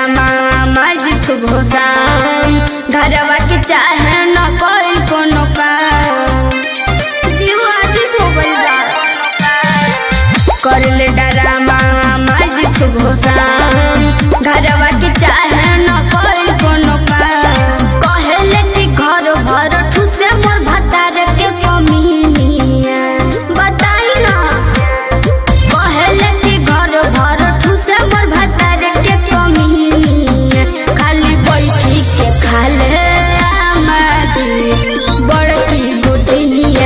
drama मज सुबह शाम घरवा के चाहे न कोई कोनो काम जीव आदि हो गइल बा कर ले डरामा मज सुबह शाम घरवा के चाहे न कोई कोनो काम कहेले कि घर भर ठुसे मोर भतार के कमीनिया बताई ना कहेले कि घर भर ठुसे मोर भतार के कमीनिया खाली बैठी के खाले आमादी बड़की गोतनिया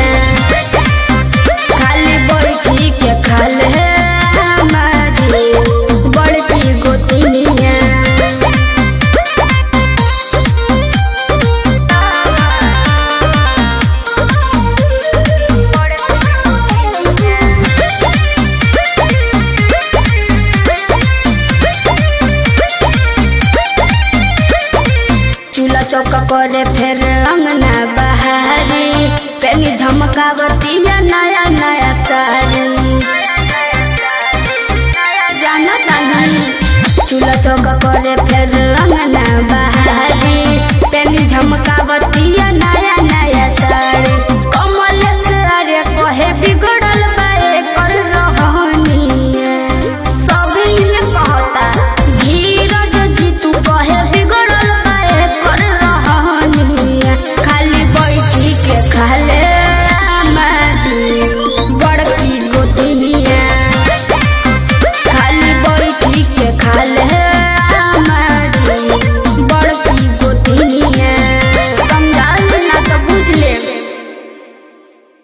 खाली बैठी के खाले आमादी बड़की गोतनिया चूल्हा चौका करे फिर अंगना बहारी पेनी झमकावती है नया नया सारी जाना तानी चूल्हा चौका करे